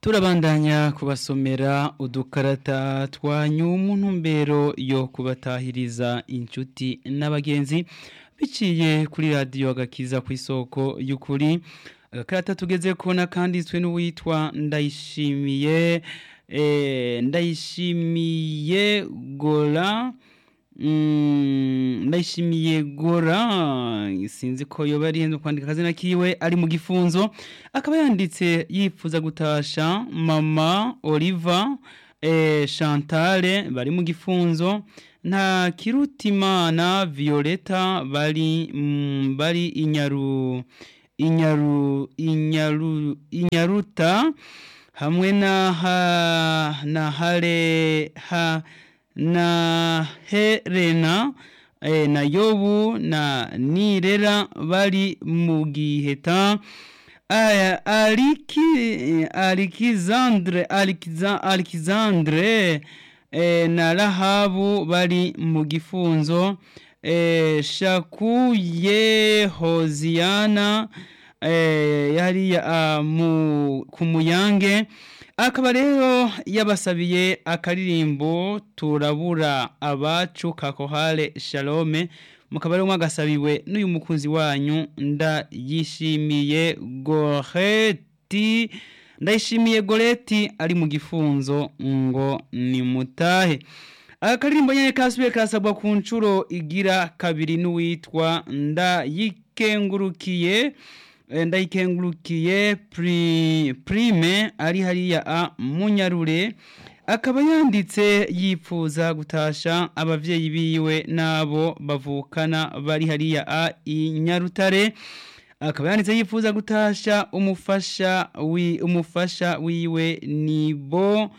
turabandanya kubasomera udukarata twanyu mu ntumbero yo kubatahiriza inshuti n'abagenzi biciye kuri radiyo agakiza ku isoko y'ukuri agakarata tugeze kubona kanditswe n'uwitwa ndayishimiye ndayishimiye gora ndayishimiye gora sinzi ko yoba ari henze kwandika akazina kiwe ari mu gifunzo akaba yanditse yifuza gutasha mama oliva chantale bari mu gifunzo nta kirutimana violeta bari bari inyaru inyaru inyaru inyaruta hamwe na ha na hare ha na Helena eh, na Yobu na Nirera bari mu giheta aya Aliki Alexandre Alexandre eh, na Rahabu bari mu gifunzo eh, Shakuye Hosiana eh, yari uh, mu kumuyange akaba rero yabasabiye akaririmbo turabura abacu kakohale shalome mukaba rero mwagasabiwe n'uyu mukunzi wanyu ndayishimiye goreti ndayishimiye goreti ari mu gifunzo ngo ni mutahe akaririmbo nyene kasubiye kasabwa ku nshuro igira kabiri n'uwitwa ndayikengurukiye ndayikengurukiye prime ari hariya a munyarure akaba yanditse yipfuza gutasha abavyeyi biwe nabo bavukana bari hariya a inyarutare akaba yanditse yifuza gutasha umufasha wi umufasha wiwe nibo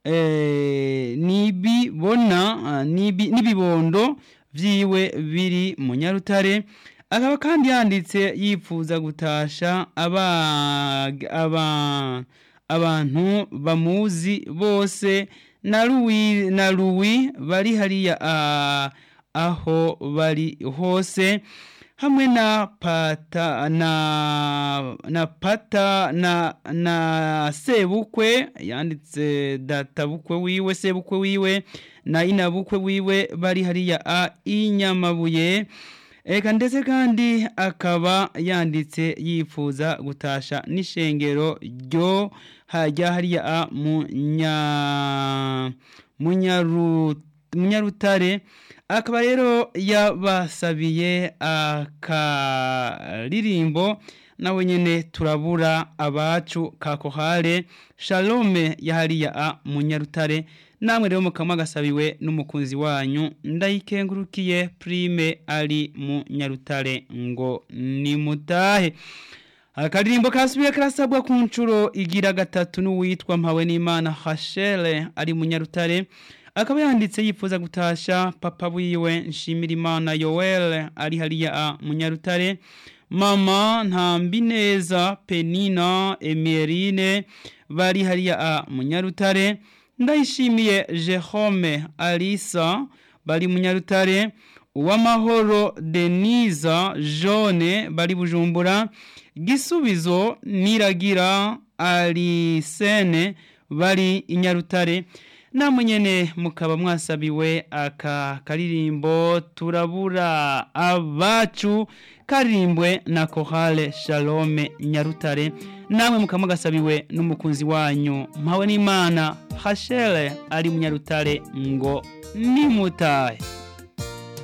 eh, nibibona nibi, nibibondo vyiwe biri mu nyarutare akaba kandi yanditse yifuza gutasha aba aba abantu bamuzi bose na Louis na Louis bari hariya aho bari hose hamwe na pata na na pata na na sebukwe yanditse data bukwe wiwe sebukwe wiwe na inabukwe wiwe bari hariya a inyamabuye Eka ndetse kandi akaba yanditse yifuza gutasha n'ishengero ryo hajya hariya a munya munyarutare akaba rero yabasabiye akaririmbo nawe nyene turabura abacu kakohare shalome yahariya a munyarutare namwe rero mukama gasabiwe n'umukunzi wanyu ndayikengurukiye prime ari mu nyarutare ngo ni mutahe akaririmbo kasubiye karasabwa ku nshuro igira gatatu n'uwitwa mpawe n'imana hashele ari mu nyarutare akaba yanditse yifuza gutasha papa wiwe nshimira imana yoel ari hariya a mu nyarutare mama ntambi neza penina emerine bari hariya a mu nyarutare ndayishimiye Jerome Alisa bari munyarutare uwamahoro Denisa Jone bari bujumbura gisubizo niragira Alisene bari inyarutare namwe nyene mukaba mwasabiwe aka karirimbo turabura abacu karirimbwe na Kohale Shalome Nyarutare namwe mukaba gasabiwe n'umukunzi wanyu mpawe n'Imana Hashele ari munyarutare ngo nimutahe